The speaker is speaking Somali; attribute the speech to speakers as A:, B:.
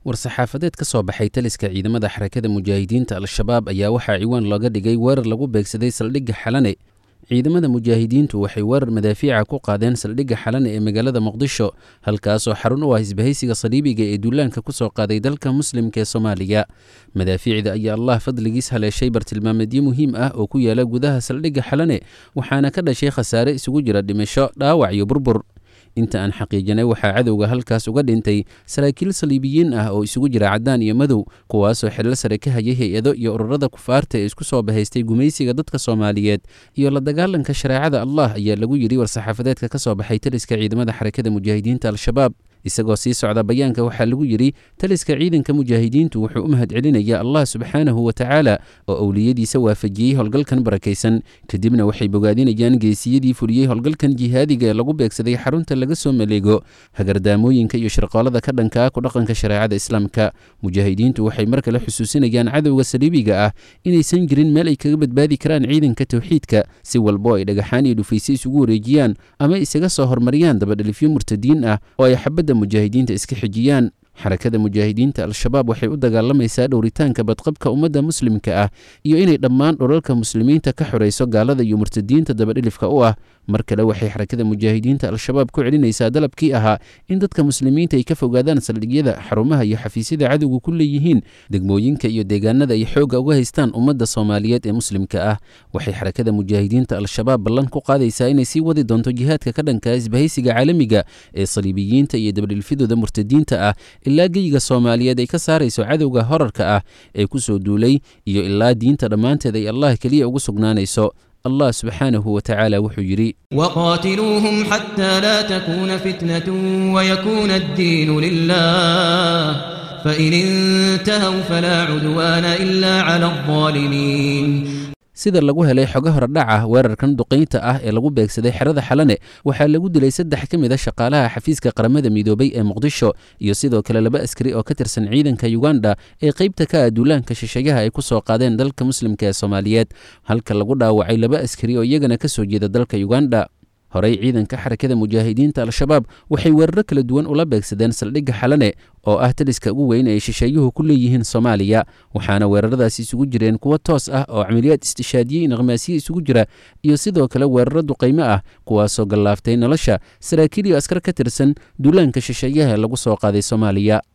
A: war-saxaafadeed ka soo baxay taliska ciidamada xarakada mujaahidiinta al-shabaab ayaa waxaa ciwaan looga dhigay weerar lagu beegsaday saldhigga xalane ciidamada mujaahidiintu waxay weerar madaafiica ku qaadeen saldhigga xalane ee magaalada muqdisho halkaasoo xarun u ah isbahaysiga saliibiga ee duulaanka ku soo qaaday dalka muslimka ee soomaaliya madaafiicda ayaa allah fadligiis haleeshay bartilmaameedyo muhiim ah oo ku yaala gudaha saldhigga xalane waxaana ka dhashay khasaare isugu jira dhimasho dhaawac iyo burbur inta aan xaqiijinay waxaa cadowga halkaas uga dhintay saraakiil saliibiyiin ah oo isugu jira caddaan iyo madow kuwaasoo xillo sare ka hayay hay-ado iyo ururada kufaarta ee isku soo bahaystay gumaysiga dadka soomaaliyeed iyo la dagaalanka shareecada allah ayaa lagu yidhi war-saxaafadeedka ka soo baxay taliska ciidamada xarakada mujaahidiinta al-shabaab isagoo sii socda bayaanka waxaa lagu yidhi taliska ciidanka mujaahidiintu wuxuu u mahad celinayaa allah subxaanahu wa tacaala oo owliyadiisa waafajiyey howlgalkan barakaysan kadibna waxay bogaadinayaan geesiyadii fuliyey howlgalkan jihaadiga ee lagu beegsaday xarunta laga soo maleego hagardaamooyinka iyo shirqoolada ka dhankaa ku dhaqanka shareecada islaamka mujaahidiintu waxay mar kale xusuusinayaan cadowga saliibiga ah inaysan jirin meel ay kaga badbaadi karaan ciidanka towxiidka si walbo ay dhagaxaan iyo dhufayse isugu wareejiyaan ama isaga soo hormariyaan dabadhelifyo murtadiin ah oo ay xabadda mujaahidiinta iska xijiyaan xarakada mujaahidiinta al-shabaab waxay u dagaalamaysaa dhowritaanka badqabka ummadda muslimka ah iyo inay dhammaan dhulalka muslimiinta ka xorayso gaalada iyo murtadiinta dabadhilifka u ah mar kale waxay xarakada mujaahidiinta al-shabaab ku celinaysaa dalabkii ahaa in dadka muslimiinta ay ka fogaadaan saldhigyada xarumaha iyo xafiisyada cadowga ku leeyihiin degmooyinka iyo deegaanada ay xoogga uga haystaan ummadda soomaaliyeed ee muslimka ah waxay xarakada mujaahidiinta al-shabaab ballan ku qaadaysaa inay sii wadi doonto jihaadka ka dhanka isbahaysiga caalamiga ee saliibiyiinta iyo dabadhilfidooda murtadiinta ah ilaa geyiga soomaaliyeed ay ka saarayso cadowga horarka ah ee ku soo duulay iyo ilaa diinta dhammaanteed ay allah keliya ugu sugnaanayso allah subxaanahu wa tacaala wuxuu yidhi
B: وقاتلوهم حتى لا تكون فتنة ويكون الدين لله فإن انتهوا فلا عدوان إلا على الظالمين
A: sida lagu helay xogo horodhac ah weerarkan duqaynta ah ee lagu beegsaday xerada xalane waxaa lagu dilay saddex ka mid a shaqaalaha xafiiska qaramada midoobay ee muqdisho iyo sidoo kale laba askari oo ka tirsan ciidanka yuganda ee qaybta ka ah duulaanka shisheeyaha ay ku soo qaadeen dalka muslimka ee soomaaliyeed halka lagu dhaawacay laba askari oo iyagana ka soo jeeda dalka yuganda horey ciidanka xarakada mujaahidiinta al-shabaab waxay weeraro kala duwan ula beegsadeen saldhigga xalane oo ah taliska ugu weyn ay shisheeyuhu ku leeyihiin soomaaliya waxaana weeraradaasi isugu jireen kuwo toos ah oo camaliyaad istishaadiye inqhmaasiye isugu jira iyo sidoo kale weeraro duqaymo ah kuwaasoo gallaaftay nolosha saraakiil iyo askar ka tirsan duulaanka shisheeyaha ee lagu soo qaaday soomaaliya